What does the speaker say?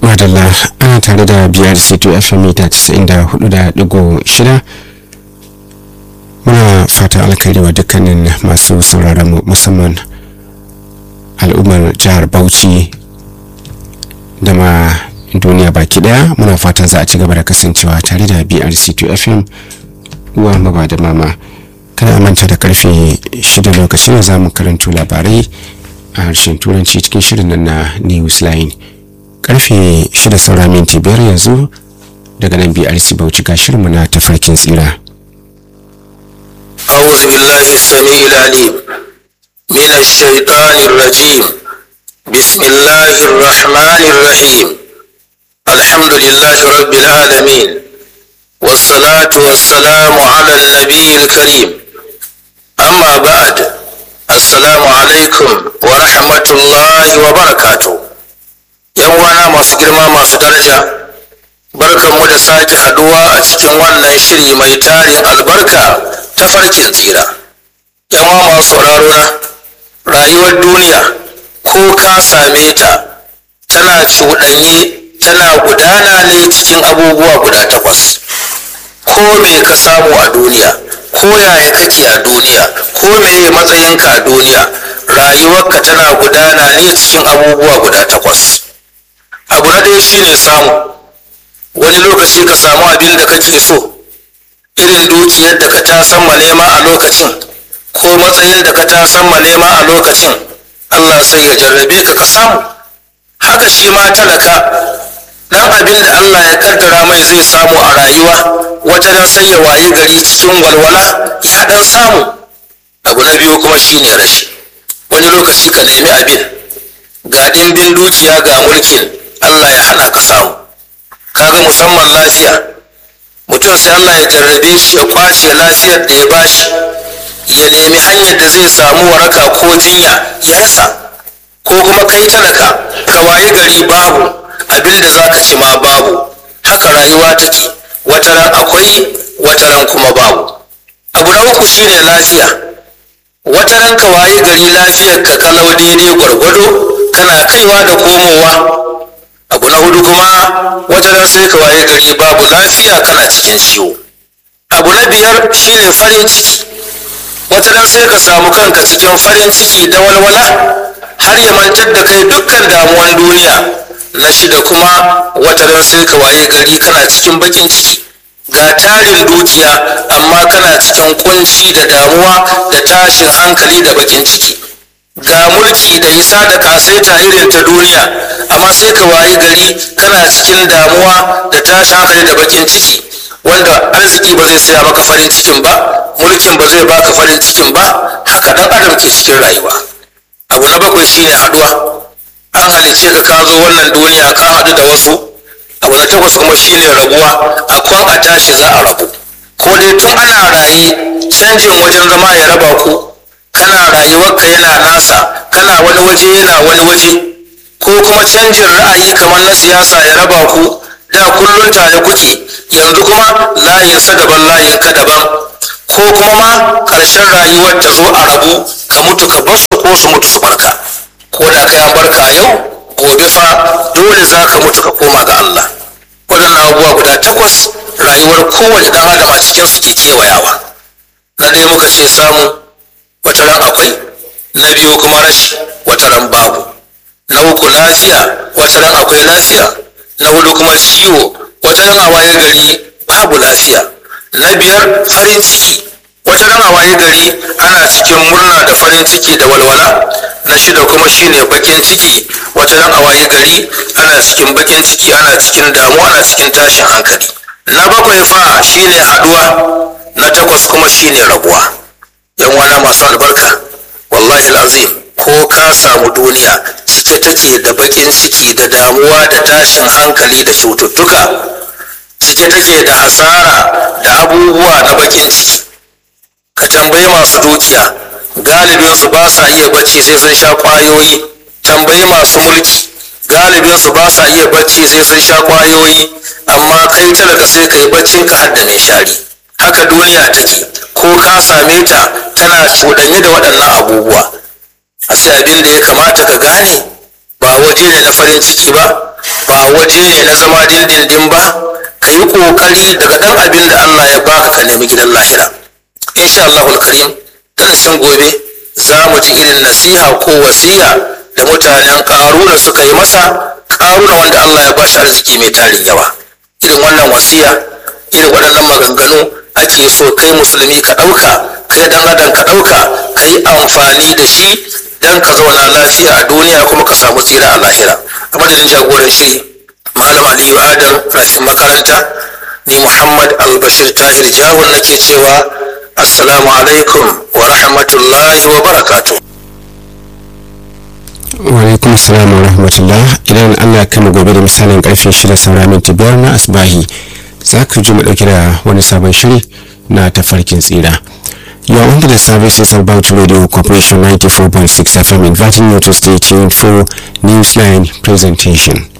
madalla ana tare da biyar c2 fm mita 94.6 muna fata alkhairi wa dukkanin masu sauraron mu musamman al'ummar jihar bauchi da ma duniya baki daya muna fatan za a ci gaba da kasancewa tare da brc2 fm uwa maba da mama kada manta da karfe 6 lokacin da za mu karanto labarai a harshen turanci cikin shirin nan na newsline karfe 6 saura minti biyar yanzu daga nan brc bauchi ga shirinmu na tafarkin tsira أعوذ بالله السميع العليم من الشيطان الرجيم بسم الله الرحمن الرحيم الحمد لله رب العالمين والصلاة والسلام على النبي الكريم أما بعد السلام عليكم ورحمة الله وبركاته يوانا masu girma masu daraja barkanmu da sake haduwa a cikin wannan shiri mai tarin albarka ta farkin tsira yawa masu sauraro na rayuwar duniya ko ka same ta tana cuɗanye tana gudana ne cikin abubuwa guda takwas ko me ka samu a duniya ko yaya kake a duniya ko meye matsayinka a duniya rayuwarka tana gudana ne cikin abubuwa guda takwas abu na ɗaya shine samu wani lokaci ka samu abin da kake so irin dukiyar da ka tasan ma nema a lokacin ko matsayin da ka tasan ma nema a lokacin Allah sai ya jarrabe ka ka samu haka shi ma talaka dan abin da Allah ya kaddara mai zai samu a rayuwa wata dan sai ya wayi gari cikin walwala ya dan samu abu na biyu kuma shine rashi wani lokaci ka nemi abin ga ɗimbin dukiya ga mulkin Allah ya hana ka samu kaga musamman lafiya mutum sai Allah ya jarrabe shi ya kwace lafiyar da ya bashi ya nemi hanyar da zai samu waraka ko jinya ya rasa ko kuma kai talaka ka waye gari babu abin da za ka ci ma babu haka rayuwa take wataran akwai wataran kuma babu abu na uku shine lafiya wataran ka waye gari lafiyar ka kalau daidai gwargwado kana kaiwa da komowa abu na hudu kuma wataran sai ka waye gari babu lafiya kana cikin ciwo abu na biyar shine farin ciki wataran sai ka samu kanka cikin farin ciki da walwala har ya mantar da kai dukkan damuwan duniya na shida kuma wataran sai ka waye gari kana cikin bakin ciki ga tarin dukiya amma kana cikin kunci da damuwa da tashin hankali da bakin ciki ga mulki da isa da kasaita irin ta duniya amma sai ka wayi gari kana cikin damuwa da tashin hankali da bakin ciki wanda arziki ba zai saya maka farin cikin ba mulkin ba zai baka farin cikin ba haka dan adam ke cikin rayuwa abu na bakwai shine haduwa an halice ka ka zo wannan duniya ka haɗu da wasu abu na takwas kuma shine rabuwa a kwan a tashi za a rabu ko dai tun ana raye canjin wajen zama ya raba ku kana rayuwarka yana nasa kana wani waje yana wani waje ko kuma canjin ra'ayi kamar na siyasa ya raba ku da kullum tare kuke yanzu kuma layinsa daban layinka daban ko kuma ma ƙarshen rayuwar ta zo a rabu ka mutu ka basu ko su mutu su barka ko da kai an barka a yau gobe fa dole za ka mutu ka koma ga Allah waɗannan abubuwa guda takwas rayuwar kowane ɗan adam a cikin su ke kewayawa na ɗaya muka ce samu wata ran akwai na biyu kuma rashi wata ran babu na uku lafiya wata ran akwai lafiya na hudu kuma ciwo wata ran a waye gari babu lafiya na biyar farin ciki wata ran a waye gari ana cikin murna da farin ciki da walwala na shida kuma shine bakin ciki wata ran a waye gari ana cikin bakin ciki ana cikin damuwa ana cikin tashin hankali na bakwai fa shine haduwa na takwas kuma shine rabuwa yan wana masu albarka wallahi azim ko ka samu duniya cike take da bakin ciki da damuwa da tashin hankali da cututtuka cike take da hasara da abubuwa na bakin ciki ka tambayi masu dukiya galibin su ba sa iya bacci sai sun sha kwayoyi tambayi masu mulki galibin su ba sa iya bacci sai sun sha kwayoyi amma kai talaka sai kai baccin ka hadda mai shari haka duniya take ko ka same ta tana cuɗanye da waɗannan abubuwa a sai abin da ya kamata ka gane ba waje ne na farin ciki ba ba waje ne na zama dindindin ba ka yi ƙoƙari daga ɗan abin da Allah ya baka ka nemi gidan lahira insha Allahul karim darasin gobe za mu ji irin nasiha ko wasiya da mutanen ƙaruna suka yi masa ƙaruna wanda Allah ya bashi arziki mai tarin yawa irin wannan wasiya irin waɗannan maganganu ake so kai musulmi ka ɗauka kai dan adam ka ɗauka ka yi amfani da shi dan ka zauna lafiya a duniya kuma ka samu tsira a lahira a madadin jagoran shiri malam aliyu adam rafin makaranta ni muhammad albashir tahir jahun nake cewa assalamu alaikum wa rahmatullahi wa barakatuh alaikum salam wa rahmatullah idan allah kama gobe da misalin karfe shida saura minti biyar na asbahi za ka ji mu dauke da wani sabon shiri na tafarkin tsira You are under the services of Bauchi Radio Corporation 94.6 FM inviting you to stay tuned for Newsline presentation.